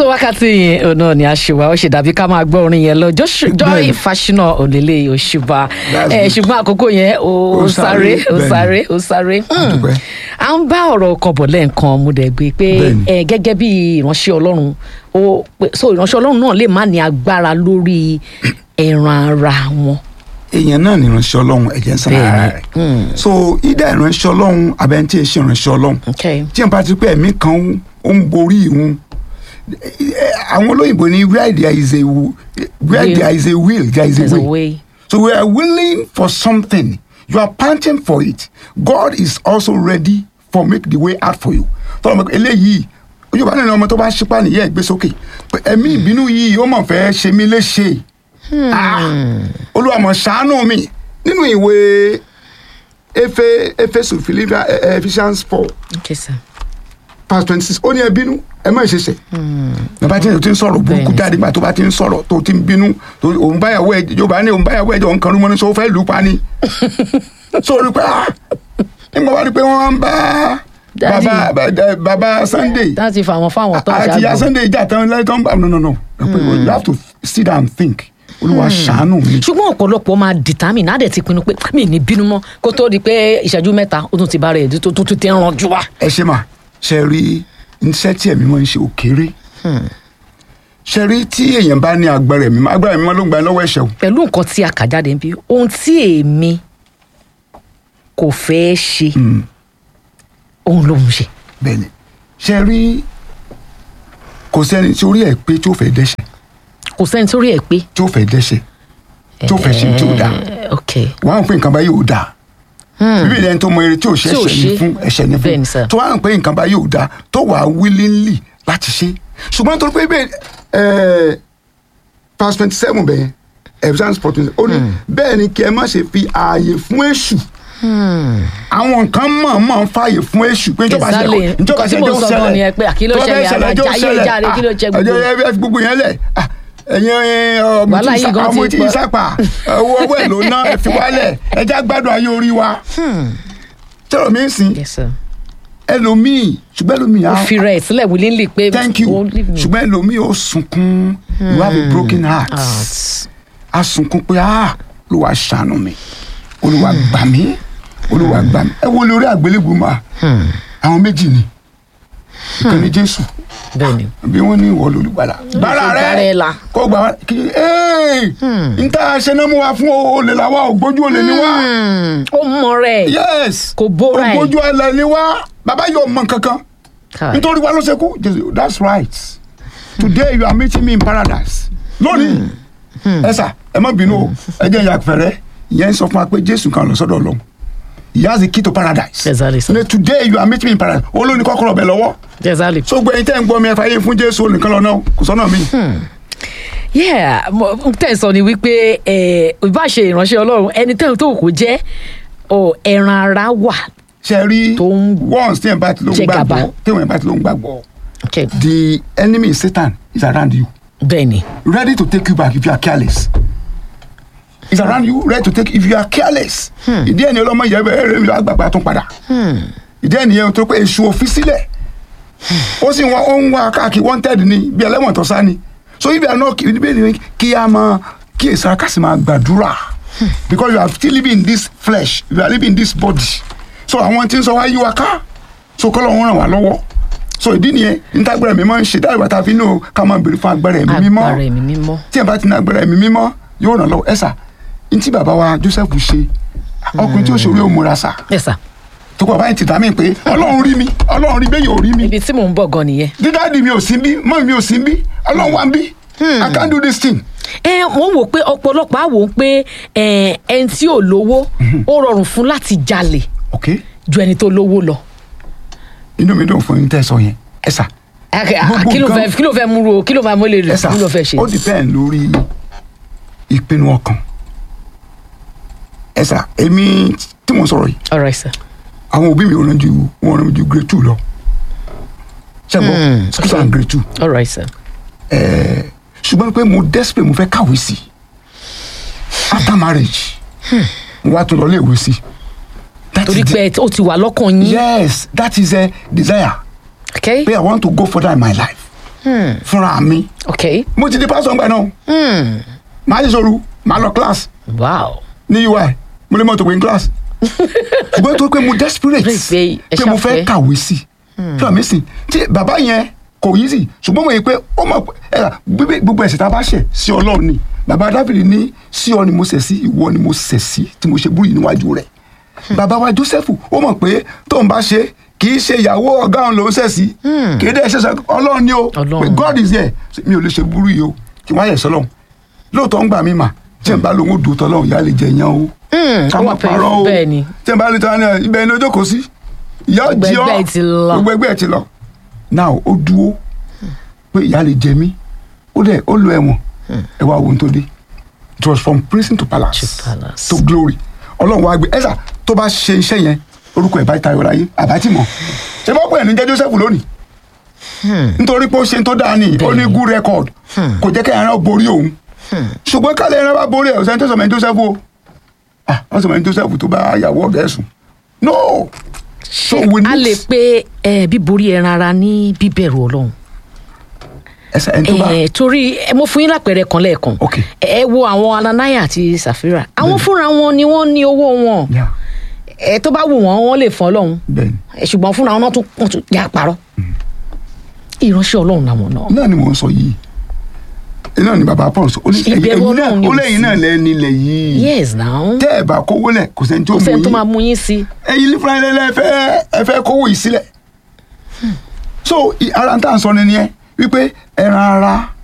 so wákàtí yẹn òun náà ni àṣìwà ó ṣe dàbí ká máa gbọ́ orin yẹn lọ Josh- Joy Bẹ́ẹ̀ni. Fáṣínà òlélẹ̀ òṣùbà That's ẹ good. ṣùgbọ́n àkókò yẹn ó Ó sáré sáré, ó bẹ́ẹ̀ni. sáré ó sáré Hmm. dúpẹ́. à ń bá ọ̀rọ̀ kan bọ̀ lẹ́ẹ̀kan mo dẹ̀ gbé pé Bẹ́ẹ̀ni. ẹ gẹ́gẹ́ bí ìránṣẹ́ Ọlọ́run ó pé so ìránṣẹ́ Ọlọ́run náà lè má ní agbára lórí ẹran ara wọn èèyàn náà ní ìránṣẹ́ ọlọ́run ẹ̀jẹ̀ ń sàn ara Bẹ́ẹ̀ni. rẹ̀ so ìdá ìránṣẹ́ ọlọ́run abẹ́ntí èṣì ìránṣẹ́ ọlọ́run okay. tí n bá ti pé ẹ̀mí kan ó ń borí ìhun àwọn olóyìnbó ní where there is a w- where Will. there is a will there is there's a a way way so we are willing for something you are panting for it God is also ready for make the way out for you tọ́lá mọ̀ pé eléyìí yorùbá nínú ọmọ tó bá ṣípà nìyẹn gbé sókè pé ẹ̀mí ìbínú yìí ó mọ̀ fẹ́ ṣe mí léṣe Ah, olúwa mọ̀ ṣàánú mi nínú ìwé efe efesu philippians eh, ephesians four okay sir verse twenty six ó ní ẹ bínú ẹ má ṣe ṣe bàbá tí o ti ń sọ̀rọ̀ burúkú Bẹ́ẹ̀ni. jáde gbà tó bá ti ń sọ̀rọ̀ tó ti ń bínú tó òun báyàwó ẹ yorùbá ní òun báyàwó ẹ jọ nǹkan rúmọ ní sọ fẹ́ lù ú pa ni sórí pé ah nígbà wá rí pé wọ́n ń bá Daddy. bàbá bàbá- bàbá sunday láti fà wọn fáwọn tó àti ìyá ṣàgbọ sunday ìjà tán lẹ́yìn tó ń bá no no no you have to sit down and think olúwa ṣàánú mi. ṣùgbọ́n ọ̀pọ̀lọpọ̀ máa determine náà dẹ̀ ti pinnu pé mi ì ní bínú mọ́ kó tó di pé ìṣẹ́jú mẹ́ta ó tún ti bá rẹ̀ tó tó tún ti ń ranjú wa. ẹ ṣe mà ṣe rí iṣẹ́ tí ẹ̀mí máa ń ṣe òkèrè ṣe rí tí èèyàn bá ní agbára ẹ̀mí máa agbára ẹ̀mí máa ló ń gba ẹ lọ́wọ́ ẹ̀ṣẹ̀ o pẹ̀lú nǹkan tí a kà jáde ń bí ohun tí èmi kò fẹ́ ṣe òun ló ń ṣe. bẹ́ẹ̀ ni ṣe rí kò sẹ́ni tí orí ẹ̀ pé tí ó fẹ́ dẹ́ṣẹ̀ kò sẹ́ni tó rí ẹ̀ pé. tí ó fẹ́ dẹ́ṣẹ̀ tí ó fẹ́ ṣe tí ó dáa Eh, ok wọ́n á ń pè nǹkan báyìí ò dáa bíbí ẹni tó mọ eré tí ò ṣe Tí ò ẹ̀ṣẹ̀ ní ṣe. fún ẹ̀ṣẹ̀ ní Bẹ́ẹ̀ ni, fún sir. tó wá ń pè nǹkan báyìí ò dáa tó wà á willingly láti ṣe ṣùgbọ́n torí pé bẹ́ẹ̀ ẹ̀ verse twenty seven bẹ́ẹ̀ Ephesians four twenty ó ní bẹ́ẹ̀ ni kí ẹ má ṣe fi ààyè fún èṣù àwọn nǹkan mọ̀ọ́mọ̀ ń fààyè fún èṣù pé ìjọba Exactly. ṣẹlẹ̀ ìjọba Nǹkan tí ṣẹlẹ̀ mo jọ sọ gan ṣẹlẹ̀ ni ẹ pé, à, kí ló tó bá fẹ́ ṣẹlẹ̀? ṣẹlẹ̀ jọ Àjàyè ṣẹlẹ̀ jáde, kí ló ṣe gbogbo? ẹjọ́ ẹ fi gbogbo yẹn lẹ̀ Ah, ẹ̀yin ọmọ Wàhálà yìí gan ti tí pọ̀. ìsapà owó ọwọ́ ẹ̀ ló ná ẹ fi wálẹ̀ ẹjá gbádùn ayé orí wa tẹ́lọ̀ mi ń sìn yes sir. ẹlòmíì ṣùgbọ́n ẹlòmíì ó á fi rẹ̀ sílẹ̀ willingly pé thank you oh, leave me ṣùgbọ́n ẹlòmíì ó sunkún you have a broken heart out. á sunkún pé ah olúwa ṣàánú mi olúwa gbà mí olúwa gbà mí ẹ wo lórí àgbélébùú mà àwọn méjì ni ìkan ní jésù bẹ́ẹ̀ ni bí wọ́n ní ìwọ lolùgbàlà bára gbára rẹ ẹ là. kó gbà wá kí ee n ta ṣe náà mú wa fún olè làwa ògbójú olè ni wá Hmm, ó mọ rẹ̀ yes Kò bóra ẹ̀. ògbójú olè ni wá bàbá yóò mọ kankan Kai. nítorí wa ló ṣe kú Jésù, that's right today you are meeting me in paradise lónìí ẹ sà ẹ má bínú o ẹ jẹ́ ìyá fẹ̀rẹ̀ ìyẹn ń sọ fún wa pé Jésù kan lọ sọ́dọ̀ Ọlọ́run he has the key to paradise Exactly, sir. Ní today you are meeting me in paradise olórí kọ́kọ́rọ́ bẹ̀ lọ́wọ́ exactly. so gbẹ̀yìn tẹ́ ń gbọ́ mi ẹ fàyè fún Jésù olùkọ́ lọ́nà kò sọ́nà mi. yeah mo mo tẹ̀ sọ ni wípé ẹ ìbá ṣe ìránṣẹ́ ọlọ́run ẹni tẹ́ tó kò jẹ́ ọ ẹran ara wà. ṣe rí Tó ń once tí ẹ̀ bá ti ló ń jẹ gàba. gbàgbọ́ tí ẹ̀ bá ti ló ń gbàgbọ́ Okay. the enemy Satan is around you bẹ́ẹ̀ ni ready to take you back if you are careless is around you ready to take if you are careless ìdí ẹni ọlọmọ yẹ bẹ ẹrẹ mi lọ àgbàgbà tún padà ìdí ẹni yẹn tó pé èṣù òfin sílẹ̀ ó sì wá ó ń wá káàkiri wanted ni bí ẹlẹ́wọ̀n tó sá ni so if you are not níbẹ̀ ni kí a máa kí èsì ara kásì máa gbàdúrà because you are still living in this flesh you are living in this body so àwọn tí ń sọ wá yí wa ká so kọ́ lọ́wọ́ ràn wá lọ́wọ́ so ìdí nìyẹn nítagbára mi máa ń ṣe dáhùn bàtà fi nù ká máa béèrè fún agbára ẹ̀mí mímọ́ agbára ẹ̀mí mímọ́. tí ẹ bá ti ní agbára ẹ̀mí mímọ́ yóò ràn lọ́wọ́ ẹ sà ní tí bàbá wa Joseph ṣe ọkùnrin tí ó ṣòro yóò múra sà yes sir. tó kọ báyìí ti dá mi pé ọlọ́run rí mi ọlọ́run rí bẹ́ẹ̀ yóò rí mi ibi tí mò ń bọ̀ gan nìyẹn. dídáàdì mi ò sí bí mọ́ mi ò sí bí ọlọ́run wá ń bí I can't do this thing ẹ wọ́n wò pé ọ̀pọ̀lọpọ̀ á wò ó pé ẹ, ẹni tí ò lówó ó rọrùn fún láti jalè ok ju ẹni tó lówó lọ. inú mi dùn fún yín tẹ́ ẹ sọ yẹn ẹ sà Ẹ, à, Gbogbo kí ló nǹkan- fẹ́ kí ló fẹ́ múru kí ló fẹ́ mọ́lẹ̀ ẹ rẹ̀ sà kí ló fẹ́ ṣe. ó depend lórí ìpinnu ọkàn ẹ sà èmi tí mo sọ̀rọ̀ yìí all right sir. àwọn òbí mi ò rán ju wọn rán mi ju grade two lọ ṣẹ́gbọ́n school and grade two all right sir. ṣùgbọ́n pé mo desperate mo fẹ́ kàwé sí after marriage mo wá tún lọ léèwé sí That torí is the- pé ó ti wà lọ́kàn yín. yes that is a desire okay. pé I want to go further in my life fúnra mi ok mo ti di pásítọ̀ ńgbà náà hmm. màá ṣe sọ̀rọ̀ màá lọ class wow ní ui mo lè mọ̀ tó pé ní class ṣùgbọ́n tó pé mo desperate Pé ẹ pé mo fẹ́ ṣàfẹ́. kàwé sí i fúnra mi sì tí bàbá yẹn kò yí sí ṣùgbọ́n mo yẹ pé ó mọ̀ pé ẹ gbígbé gbogbo ẹ̀ṣẹ̀ tá a bá ṣẹ̀ sí ọlọ́run ni bàbá dáfídì ní sí ọ ni mo ṣẹ̀ sí ìwọ ni mo ṣẹ̀ sí tí mo ṣe búrú yìí níwájú rẹ̀ bàbá wa jósẹ́fù ó mọ̀ pé tóun bá ṣe kì í ṣe ìyàwó ọ̀gá òun ló ń ṣẹ̀ sí kì í dẹ́ ṣe sọ ọlọ́run ni o Ọlọ́run. pé God is there mi ò lè ṣe búrú yìí o kí wọ́n á yẹ̀ sọ́lọ́run lóòótọ́ ń gbà mí mà tí n bá lóun ó dùn tọ́lọ́run ìyá lè jẹ yẹn o ká má ó pẹ́- parọ́ o bẹ́ẹ̀ ni. tí n bá lè tọ́ ní ibẹ̀ ni ó jókòó sí ìyá ò Gbogbo jí ọ́ ẹgbẹ́ ẹ̀ ti lọ. gbogbo ẹgbẹ́ ẹ̀ ti lọ now ó dúró pé ìyá lè jẹ mí ó dẹ̀ ó lo ẹ̀wọ̀n ẹ wá ohun tó dé it was from prison to palace To palace. to glory ọlọ́run wá gbé ẹ̀sà tó bá ṣe iṣẹ́ yẹn orúkọ ẹ̀ bá tayọ láyé àbátì mọ̀ ṣé bá pẹ̀ ní jẹ́ Joseph lónìí nítorí pé ó ṣe tó dáa ní ó ní good record kò jẹ́ kẹ́hìn náà borí òun ṣùgbọ́n kálẹ̀ ẹran bá borí ẹ̀ ọ̀sẹ̀ tó sọ̀mọ́ ẹni Joseph o ah wọ́n sọ̀mọ́ ẹni Joseph tó bá yàwó ọ̀gá ẹ̀sùn no so ṣé we a need lè pe eh, bíborí ẹran ara ní bíbẹ̀rù ọlọ́run ẹsẹ̀ ẹni tó bá Eh, torí eh, mo fún yín lápẹẹrẹ kan lẹ́ẹ̀kan Ok. ẹ wo àwọn Ananiah àti Safira àwọn fúnra wọn ni wọ́n ní owó wọn Yeah, ẹ tó bá wù wọ́n wọ́n lè fún ọlọ́run bẹ́ẹ̀ni Eh, ṣùgbọ́n fúnra wọn náà tún wọ́n tún yà parọ́ ìránṣẹ́ ọlọ́run làwọn náà náà ni mò ń sọ yìí náà ni bàbá Paul sọ ó ní Ìbẹ̀rù ẹ̀yin náà Ọlọ́run ni ó ò lẹ́yìn sí. náà lẹ́ni ilẹ̀ yìí yes now tẹ́ ẹ̀ bá kówó lẹ̀ kò sẹ́ni tó kò mú sẹ́ni tó máa yín mú yín sí ẹ̀yin ní fúnra ẹ̀ ẹ fẹ́ ẹ fẹ́ kówó yìí sílẹ̀ so i- ara ń tà ń sọ ni nìyẹn wípé ẹran ara